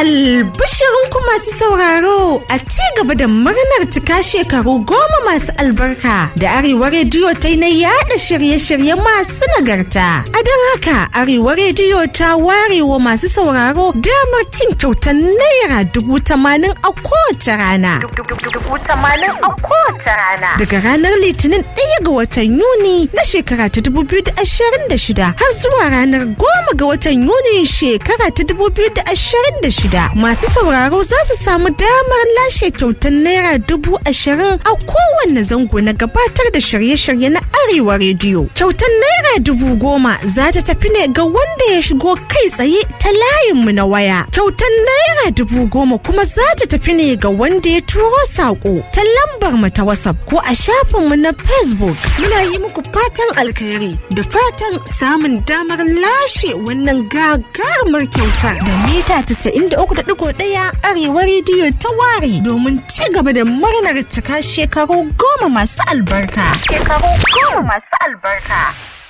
Albishirinku masu sauraro a ci gaba da murnar cika shekaru goma masu albarka da Arewa Rediyo ta yi na yada shirye-shirye masu nagarta. A don haka Arewa Rediyo ta ware wa masu sauraro damar cin kyautar naira dubu tamanin a kowace rana. Daga ranar Litinin ɗaya ga watan Yuni na shekara ta dubu biyu da ashirin da shida har zuwa ranar goma ga watan Yuni shekara ta dubu biyu da ashirin da shida masu sauraro za su samu damar lashe kyautar naira dubu ashirin a kowanne zango na gabatar da shirye-shirye na arewa rediyo kyautar naira dubu goma za ta tafi ne ga wanda ya shigo kai tsaye ta layinmu na waya kyautar naira dubu goma kuma za ta tafi ne ga wanda ya turo saƙo ta lambar mu ta whatsapp ko a shafinmu na facebook muna yi muku fatan alkhairi da fatan samun damar lashe wannan gagarumar kyautar da mita 93.1 arewa rediyo ta ware domin ci gaba da murnar cika shekaru goma masu albarka. Shekaru goma masu albarka.